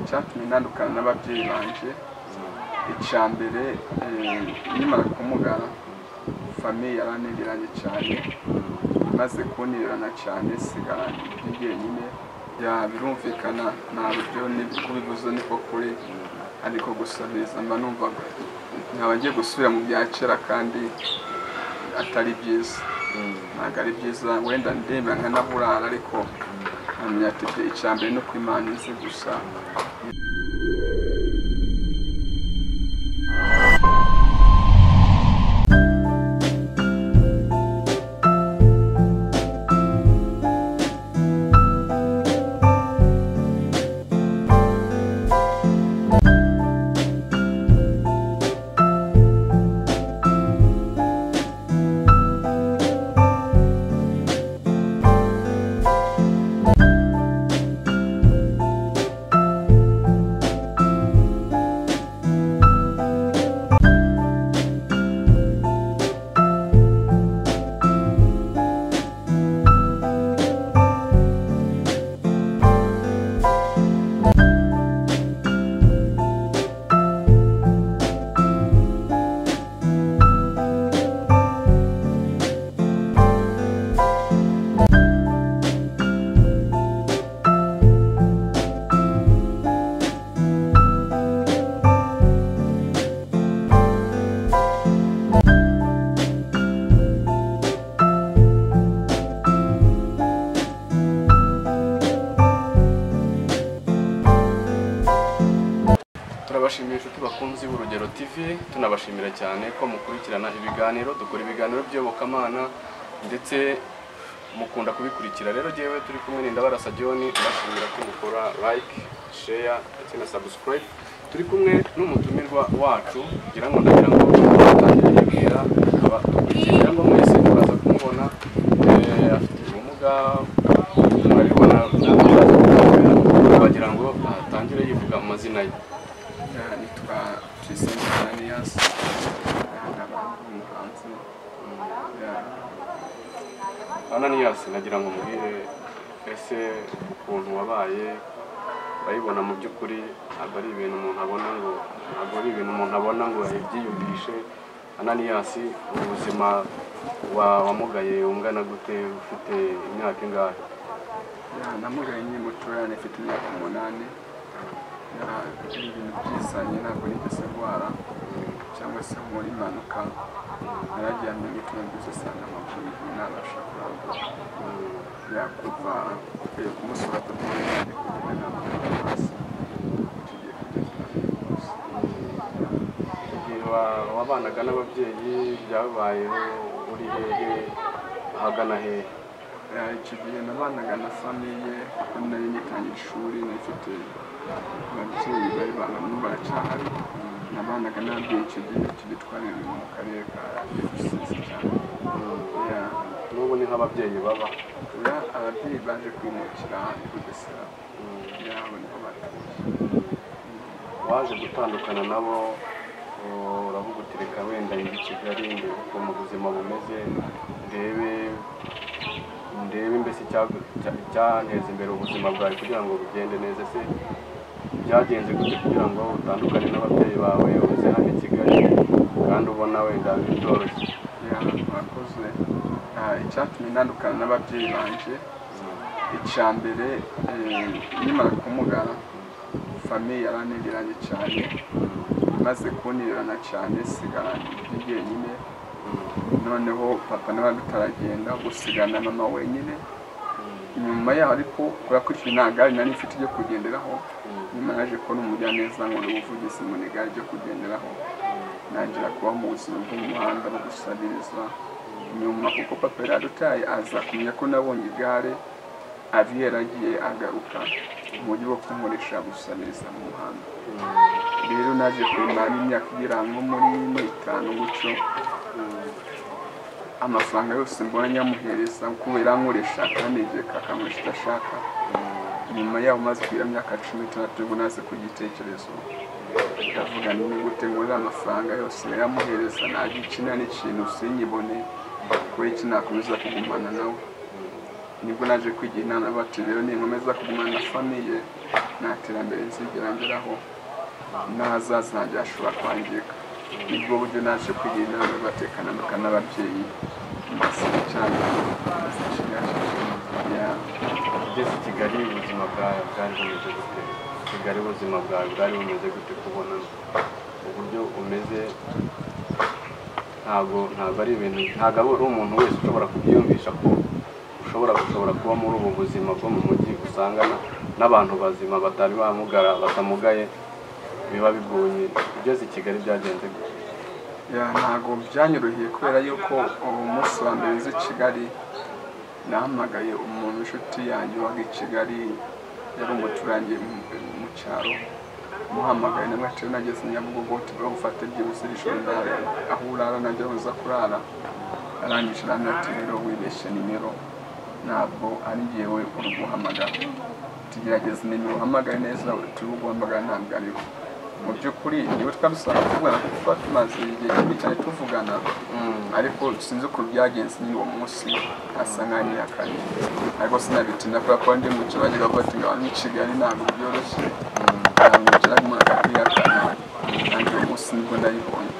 icyatumye ntandukana n'ababyeyi banjye icya mbere nkimara kumugara famiye yarantereranye cyane imaze kuntererana cyane sigara ndi jyenyine birumvikana nta buryo kubibuze niko kuri ariko gusa mba numva nkaba ngiye gusubira mu bya kera kandi atari byiza ntabwo ari byiza wenda ndemera nkanaburara ariko nkamenya ati icya mbere ni uko imana izi gusa turabashimiye inshuti bakunzi b'urugero tv tunabashimira cyane ko mukurikirana ibiganiro dukora ibiganiro by'iyobokamana ndetse mukunda kubikurikira rero jyewe turi kumwe n'indabarasa john turashimira ko mukora like share ndetse na subscribe turi kumwe n'umutumirwa wacu kugira ngo ndagira ngo atangire yibwira akaba dukurikiye kugira ngo mwese muraza kumubona eh, afite ubumuga murabibona namwe muraza kumubona bagira ngo atangire yivuga mu mazina ye nitwa Trisine Ananias nkaba umuhanzi Ananias nagira ngo mubwire ese ukuntu wabaye urayibona mu by'ukuri ntabwo ari ibintu umuntu abona ngo ntabwo ari ibintu umuntu abona ngo yabyiyumvishe Ananias ubuzima wa wamugaye ungana gute ufite imyaka ingahe namugaye nyine muturane mfite imyaka umunani Ya, ibintu byizanye ntabwo nigeze ndwara cyangwa se nkora impanuka nararyamye ngitunguze usanga amaguru ntabasha kurambura yakuva ukwiye kumusura tutabonye kugira inama y'amazi tugiye kugeza hose igihe wa- wabanaga n'ababyeyi byabayeho uri hehe ahagana hehe Eh, icyo gihe nabanaga na famiye kuko nari ngitangiye ishuri nifite ababyeyi bari bantu baracyahari nabanaga n'ababyeyi icyo gihe tugitwarira mu karere ka rusizi cyane Yeah. n'ubu ni nk'ababyeyi baba Ya, ababyeyi baje kwimukira i bugesera yabo niho batuye waje gutandukana nabo uravuga uti reka wenda njye i kigali ndebe uko mu buzima bumeze ndebe ndebe mbese icya- icya- icyateza imbere ubuzima bwawe kugira ngo bugende neza se byagenze gute kugira ngo utandukane n'ababyeyi bawe uze hano i kigali kandi ubona wenda bitoroshye Ya, murakoze Ah, icyatumye ntandukana n'ababyeyi banjye icya mbere eh, nkimara kumugara famiye yarantereranye cyane maze kuntererana cyane sigara ndi jyenyine noneho papa nawe bitaragenda gusigana mama wenyine nyuma yaho ariko kubera ko icyo nta gare nari mfite ryo kugenderaho nyuma naje kubona umujyaneza ngo ni ubuvugizi ngo ni igare ryo kugenderaho ntangira kuba mu buzima bw'umuhanda no gusabiriza nyuma kuko papa yari adutaye aza kumenya ko nabonye igare ari yaragiye agaruka mu buryo bwo kunkoresha gusabiriza mu muhanda rero naje kumara imyaka igera nko muri ine itanu gutyo amafaranga yose mbona nyamuhereza kubera nkoresha kandi igihe kakankoresha icyo ashaka nyuma yaho maze kugira imyaka cumi n'itandatu nibwo naze ku gitekerezo ndavuga ni gute ngurira amafaranga yose nayamuhereza ntajya iki nta n'ikintu sinyibone kubera iki nakomeza kugumana nawe nibwo naje kwigira inama bacu rero ninkomeza kugumana na famiye nta terambere nzigera ngeraho n'ahazaza hanjye hashobora kwangirika nibwo buryo naje kwigira inama batekanamika n'ababyeyi mbasaba cyane ugeze i kigali ubuzima bwawe bwari bumeze gute kigali ubuzima bwawe bwari bumeze gute kubona uburyo umeze ntabwo ntabwo ari ibintu ntabwo aba ari umuntu wese ushobora kubyiyumvisha ko ushobora gushobora kuba muri ubu buzima bwo mu mujyi usanga na- n'abantu bazima batari bamugara batamugaye biba bigoye ugeze i kigali byagenze gute ntabwo byanyoroheye kubera yuko uwo munsi wa mbere nzi i kigali nahamagaye umuntu inshuti yanjye waga i kigali yari umuturanyi mu- mu cyaro muhamagaye na mwateri nageze i nyabugogo tugomba gufata byibutse ijoro ndara aho urara nabyo uza kurara arangije aranati rero wibeshye nimero ntabwo ari njyewe uri guhamagara tugerageza nimero uhamagaye neza turi guhamagara ntabwo ariho mu by'ukuri niwe twabisanga tuvugana kuko tuba tumaze igihe kinini cyane tuvugana ariko sinzi ukuntu byagenze nyine uwo munsi asa nk'anyihakanye ariko sinabitinda kubera ko ndi mu kirage bafata ngo abantu i kigali ntabwo byoroshye yamwicara umuntu akabihakana kandi uwo munsi nibwo nayibonye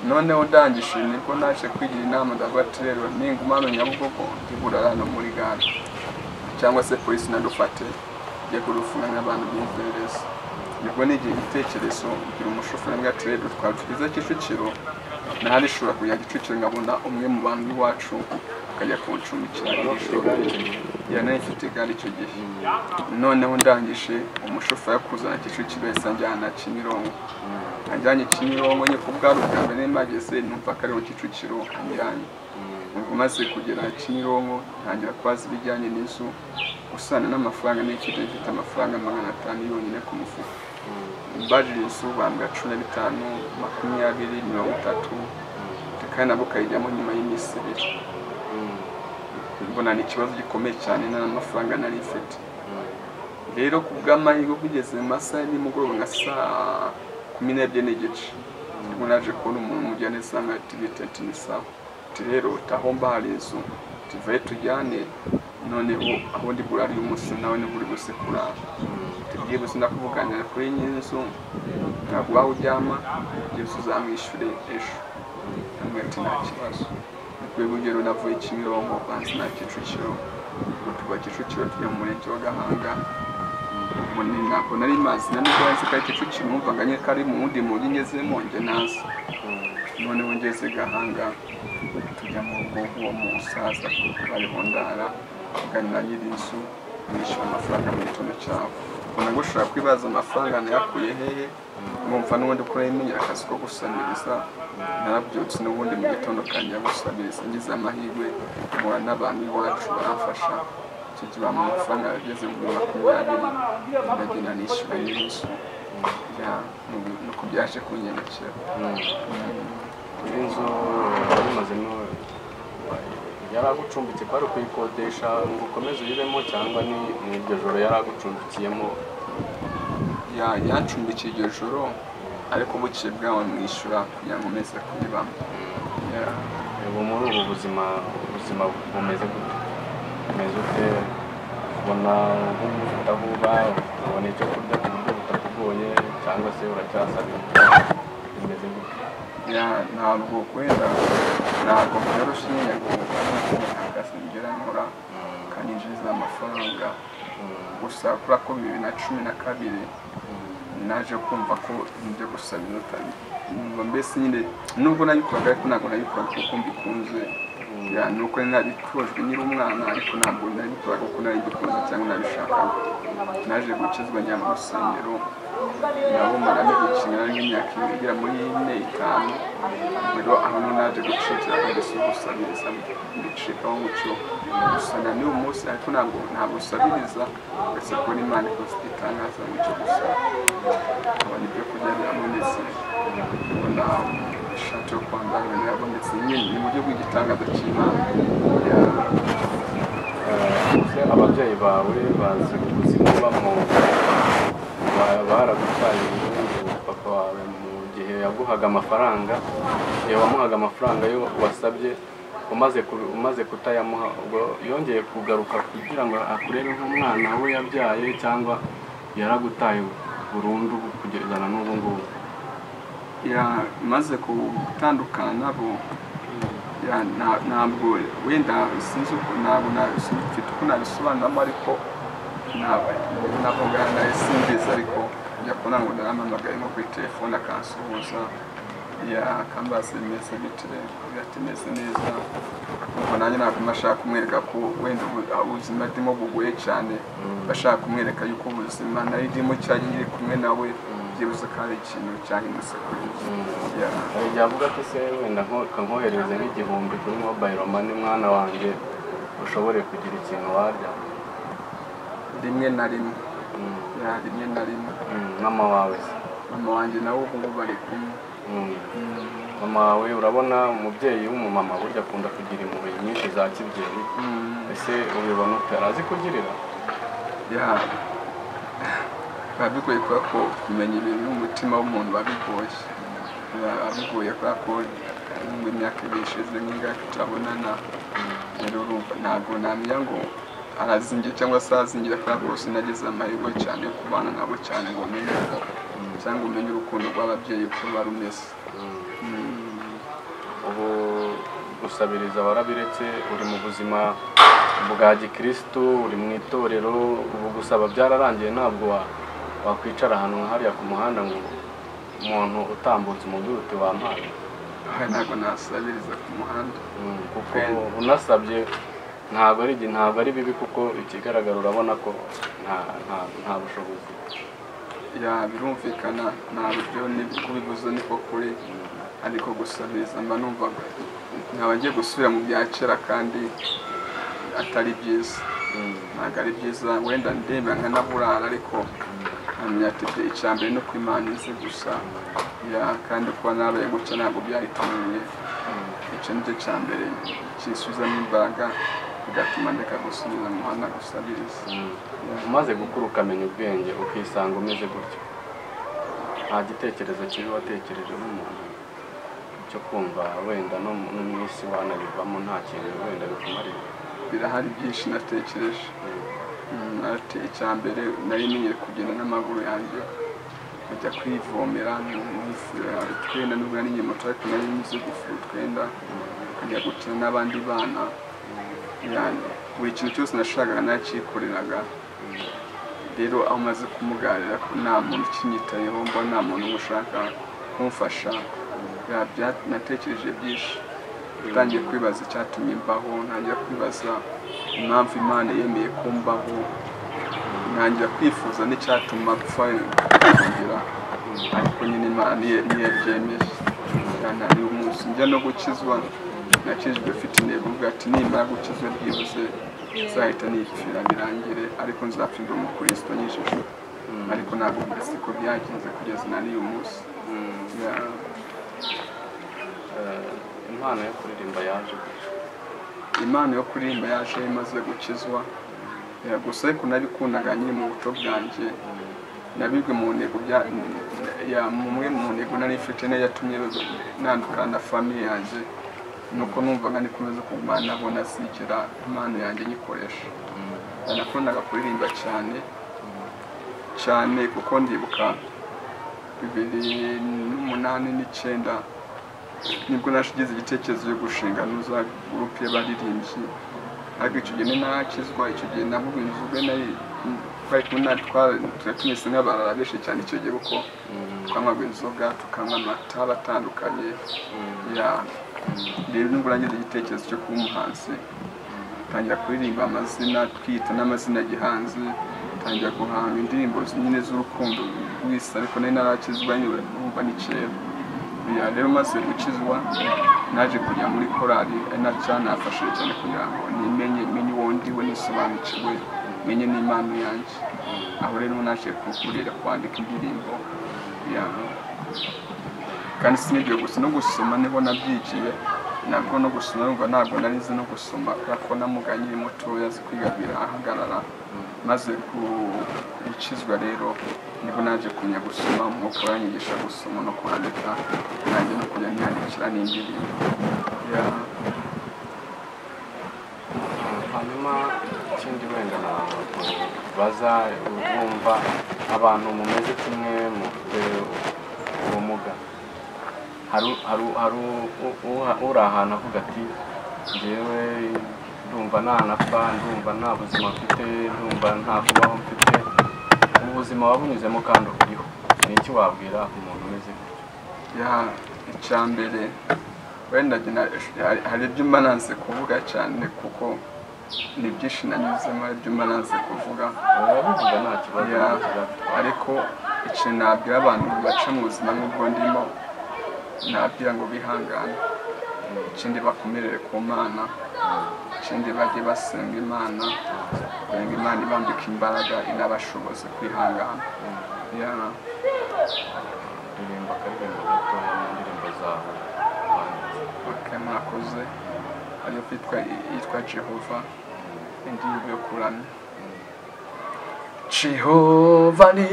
noneho ndangije nibwo naje kwigira inama ndavuga ati rero ninguma hano nyabugogo ndibura hano muri gare cyangwa se polisi inadufate njye kurufunga nk'abantu b'imperereza nibwo nigihe igitekerezo ngira umushoferi mbwa ati rero twaba tugeze kicukiro nahari ishobora kujya kicukiro nkabona umwe mu bantu b'iwacu akajya kuncumbikira iri joro yari inshuti kandi icyo gihe noneho ndangije umushoferi akuzana kicukiro yahise anjyana kimironko anjyanye kimironko nyine ku bwari ubwa mbere mpageze numva ko ari mu kicukiro anjyanye ubwo maze kugera kimironko ntangira kubaza ibijyanye n'inzu usana n'amafaranga n'ikindi mfite amafaranga magana atanu yonyine ku mufuka mbajije inzu bambwa cumi na bitanu makumyabiri mirongo itatu kandi nabwo ukayijyamo nyuma y'iminsi ibiri mbona ni ikibazo gikomeye cyane nta n'amafaranga nari mfite rero ku bw'amahirwe kugeze mu masaha y'umugoroba nka saa kumi n'ebyiri n'igice ubwo naje kubona umuntu umujyane asanga tibitenti ni sawa ati rero taho mbahari inzu tuvaye tujyane noneho aho ndi burari umunsi nawe niba uri gusa kurara tubyibutse ndakuvuganira kuri nyir'inzu ntabwo waba uryama byose uzamwishyure ejo hamwe ati nta kibazo kuri rugero navuye kimironko banzi na kicukiro ubwo tuva kicukiro tujya mu murenge wa gahanga ubwo ni ntabwo nari mazi na nubwo nzi ko ari kicukiro numvaga nyine ko ari mu wundi mujyi ngezemo njye nazi noneho ngeze gahanga tujya mu rugo rw'uwo musaza bariho ndara kuganira nyir'inzu nishyura amafaranga mu gitondo cyabo ubona ngo ushobora kwibaza amafaranga nayakuye hehe mwumva n'ubundi ko yemeye akazi ko gusaniriza narabyutse n'ubundi mu gitondo kanjya gusaniriza ngize amahirwe mpura n'abantu iwacu baramfasha icyo gihe bampa amafaranga yageze muri makumyabiri ndagenda nishyura nyir'inzu ya nuko byaje kungendekera iri nzu warimazemo yari agucumbitse ko ari ukuyikodesha ngo ukomeze uyibemo cyangwa ni ni iryo joro yari agucumbikiyemo Ya- yancumbikiye iryo joro ariko bukeye bwaho mwishyura kugira ngo umeze kuyibamo Ya. ubu muri ubu buzima ubuzima bumeze gute bumeze ute ubona nk'ubufite aho uba ubona icyo kurya ku buryo butakugoye cyangwa se uracyasabira bimeze gute Ya- ntabwo kwera ntabwo byoroshye nyine ngo ahagaze ngera nkora kandi njiriza amafaranga gusa kuri ko bibiri na cumi na kabiri naje kumva ko njya gusaba inota numva mbese nyine nubwo nabikoraga ariko ntabwo nabikoraga kuko mbikunze Ya, ni uko nari nabitojwe nyiri umwana ariko ntabwo nabikoraga kuko nari mbikunze cyangwa nabishakaga naje gukizwa njya mu rusengero nabo marame gukina nari nk'imyaka ibiri igera muri ine itanu rero aho niho naje gucikira agahise gusabiriza mbicikaho mucyo gusa na n'uyu munsi ariko ntabwo ntabwo usabiriza uretse kubona imana ikoze igitangaza mu cyo gusa nkabona ibyo kurya birabonetse nkabona ishati yo kwambara birabonetse nyine ni mu buryo bw'igitangaza cy'imana Ya- ese ababyeyi bawe bazi ubuzima ubamo Ba- baragutwaye ubu papa wawe mu gihe yaguhaga amafaranga igihe wamuhaga amafaranga yo wasabye umaze ku- umaze kutayamuha ubwo yongeye kugaruka kugira ngo akurebe nk'umwana we yabyaye cyangwa yaragutaye burundu kugeza na n'ubu ngubu yamaze gutandukana nabo ya- na- ntabwo wenda sinzi uko ntabwo nabifite uko nabisobanuramo ariko navuga nabisingiza ariko njya kubona ngo ndarampamagaye nko kuri telefone akansuhuza ya- akambaza imeze gute avuga ati meze neza ubwo nanjye naguma ashaka kumwereka ko wenda ubu- ubuzima ndimo bugoye cyane bashaka kumwereka yuko ubuzima nari ndimo cyari nkiri kumwe nawe byibuze ko ari ikintu cyahindutse kuri njye. Ya. hari igihe avuga ati se wenda nko- kankohereze nk'igihumbi kuri mobayiro mani mwana wanjye ushobore kugira ikintu warya rimwe na rimwe Mm, ya rimwe na rimwe mm, mama wawe se mama wanjye nawe ubu ngubu bari kumwe Mm. mama wawe urabona umubyeyi w'umumama burya akunda kugira impuhwe nyinshi za kibyeyi Mm. ese ubibona ute arazi kugirira ya biba bigoye kubera ko kumenya ibintu n'umutima w'umuntu biba bigoye biba bigoye kubera ko ngo imyaka ibiri ishize nk'ingahe turabonana rero urumva ntabwo namenya ngo arazingira cyangwa se arazingira kubera ko rwose nagize amahirwe cyane yo kubana nabo cyane ngo umenye ko cyangwa umenye urukundo rw'ababyeyi uko ruba rumeze Mm. Mm. ubu gusabiriza warabiretse uri mu buzima bwa gikirisitu uri mu itorero ubu gusaba byararangiye ntabwo wa- wakwicara ahantu nka hariya ku muhanda ngo umuntu utambutse umubiri uti wampaye aha ntabwo nasabiriza ku muhanda Mm, kuko unasabye ntabwo ari igihe- ntabwo ari bibi kuko ikigaragara urabona ko nta nta- nta bushobozi ya birumvikana ntabyo kubibuze niko kuri ariko gusabiriza mba numva nkaba ngiye gusubira mu bya kera kandi atari byiza Mm. ntabwo ari byiza wenda ndemba nkanaburara ariko nkamenya ati "Bye, icya mbere ni uko imana izi gusa ya kandi kuba nabaye gutya ntabwo byahitaniye icyo ni cyo cya mbere kisuzamo imbaraga bigatuma ndeka gusubiza mu muhanda gusabiriza Mm. umaze gukura ukamenya ubwenge ukisanga umeze gutyo nta gitekerezo kibi watekereje nk'umuntu cyo kumva wenda no mu no mu isi wanabivamo nta kintu wenda bikumariye birahari byinshi natekereje Mm, ati icya mbere nari ngiye kugenda n'amaguru yanjye kujya kwivomera twenda nubwo ari ngiye moto ariko nari nzi gufura utwenda kujya gukina n'abandi bana yani buri kintu cyose nashakaga nakikoreraga rero aho maze kumugarira ko nta muntu ukinyitayeho mbona nta muntu ushaka kumfasha ya- bya- natekereje byinshi natangiye kwibaza icyatumye mbaho ntangira kwibaza impamvu imana yemeye ko mbaho ntangira kwifuza n'icyatuma apfa kongera ariko nyine imana niyo niyo byemeye kandi hari umunsi njya no gukizwa nakijwe mfite intego ubwo ati nimara gukizwa byibuze nzahita nipfira birangire ariko nzapfirwa umukristo nyijije ariko ntabwo siko byagenze kugeza na n'uyu munsi Mm. Ya. Eh, impano yo kuririmba yaje gutyo impano yo kuririmba yaje imaze gukizwa Eh, gusa ariko nabikundaga nyiri mu buco bwanjye nabibwe mu ntego bya ya mumwe mu ntego nari mfite niyo yatumye nandukana na famiye yanjye nuko numvaga nikomeza kugumana nabo nasigera impano yanjye nyikoresha nakundaga kuririmba cyane cyane kuko ndibuka bibiri n'umunani n'icyenda nibwo nashigize igitekerezo yo gushinga nuza gurupe y'abaririmbyi ariko icyo gihe ninakizwa icyo gihe navuga inzoga nayo twari kumwe na twari tumeze nk'abarara benshi cyane icyo gihe kuko twanywaga inzoga tukanywa amata batandukanye ya rero nibwo nagize igitekerezo cyo kuba umuhanzi tangira kuririmba amazina twita n'amazina gihanzi tangira guhanga indirimbo nyine z'urukundo wisa ariko nari narakizwa nyine numva ni kera Ya, rero maze gukizwa naje kujya muri korali ari na cyanafashije cyane kugira ngo nimenye menye uwo ndiwe nisobanukiwe menye n'impano yanjye aho rero naje kukurira kwandika indirimbo ya kandi sinibyo gusa no gusoma niho nabyigiye nabwo no gusoma numva ntabwo nari nzi no gusoma kubera ko namuganye mutoya azi kwiga birahagarara maze gukizwa rero nibwo naje kumenya gusoma umwuka uranyigisha gusoma no kwandika nanjye no kujya niyandikira n'indirimbo Ya. hanyuma ikindi wenda nabaza bumva abantu mumeze kimwe mufite ubumuga hari hari- hari u- u- uha- uri ahantu avuga ati njyewe ndumva nta napfa ndumva nta buzima mfite ndumva nta kubaho mfite ubu buzima wabunyuzemo kandi uburiho ni iki wabwira umuntu umeze gutyo ya icya mbere wenda njye na- hari- hari ibyo mba nanze kuvuga cyane kuko ni byinshi nanyuzemo hari ibyo mba nanze kuvuga barabivuga nta kibazo ya nta kibazo. ariko ikintu nabwira abantu baca mu buzima nk'ubwo ndimo nabwira ngo bihangane ikindi bakomerere ku mana ikindi bajye basenga imana kugira ngo imana ibambike imbaraga inabashoboze kwihangana ya kuririmba akaririmbo gatoya mu ndirimbo zawe wanditse bake mwakoze ariyo bitwa yitwa jehova indirimbo yo kuramya Jehovah ni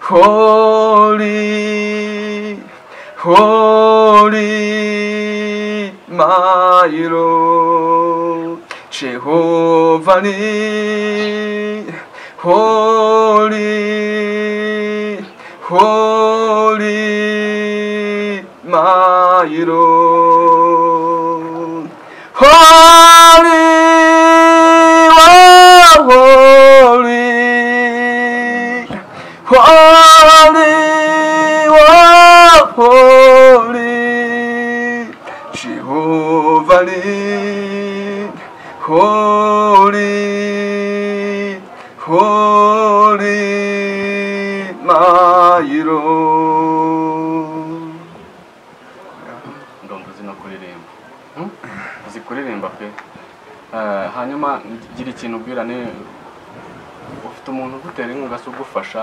holy, holy, my Lord. Jehovah ni holy, holy, my Lord. Holy, holy, holy, holy, Jehovah, ni holy, holy, my Lord. ndumva uzi no kuririmba Hmm? uzi kuririmba pe Eh, hanyuma gira ikintu ubwirane ufite umuntu ugutera inkunga se ugufasha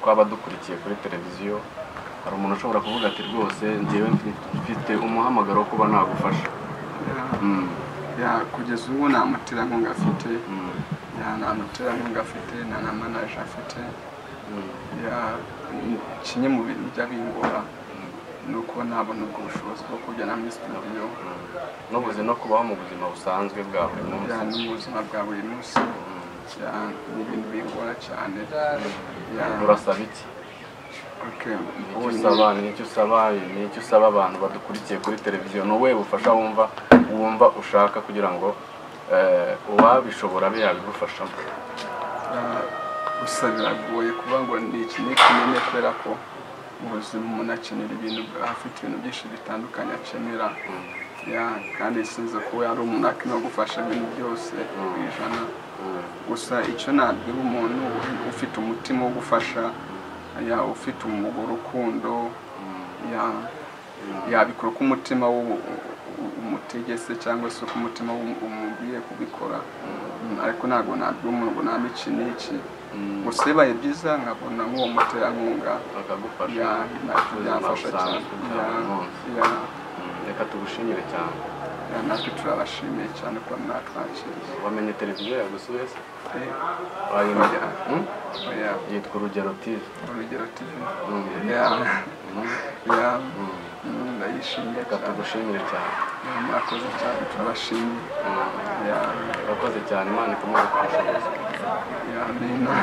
twaba dukurikiye kuri televiziyo hari umuntu ushobora kuvuga ati rwose njyewe mfi- mfite umuhamagaro wo kuba nagufasha Hmm, Ya, kugeza ubu nta muterankunga afite hmm, ya nta muterankunga afite nta na manaje afite hmm. ya kimwe mu bintu bijya bingora ni uko ntabona ubwo bushobozi bwo kujya na muri studio n'ubuze no kubaho mu buzima busanzwe bwa buri munsi ya no mu buzima bwa buri munsi ya ni ibintu bingora cyane ya urasaba iki okay Nicyo ubu usaba nicyo usaba nicyo usaba abantu badukurikiye kuri televiziyo ni wowe bufasha wumva wumva ushaka kugira ngo eh, uwabishobora abe yabigufashamo gusa biragoye kuba ngo ni iki ni kinini kubera ko mu buzima umuntu akenera ibintu afite ibintu byinshi bitandukanye akenera ya kandi sinzi ko yari umuntu akino gufasha ibintu byose ku ijana gusa icyo nabwira umuntu ufite umutima wo gufasha ya ufite umugore urukundo ya yabikora uko umutima w'u- u- umutegese cyangwa se uko umutima w'u- umubwiye kubikora Mm, ariko ntabwo nabwira umuntu ngo naba iki n'iki gusa bibaye byiza nkabona nk'uwo muterankunga bakagufasha ya nabyo Ubuzima byafasha cyane busanzwe bwa Ya, buri munsi. ya Mm, reka tugushimire cyane ya natwe turabashimiye cyane kuba mwatwakiriye wamenye televiziyo yagusuye se Eh, wayimenya Oya. Hmm? oya, yitwa urugero tv urugero TV Mm. ya Mm. ya Mm. mm, ndayishimiye reka cyane tugushimire cyane Ya, mwakoze cyane turabashimiye ya urakoze cyane imana ikomeze kubushobozi ya nina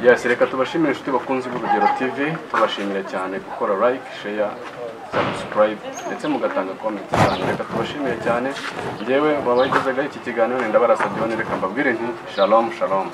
yesi reka tubashimire inshuti bakunzi b'urugero tv tubashimira cyane gukora like share subscribe ndetse mugatanga comment zanyu reka tubashimire cyane njyewe wabagezaga iki kiganiro nenda barasabye none reka mbabwire nti shalom shalom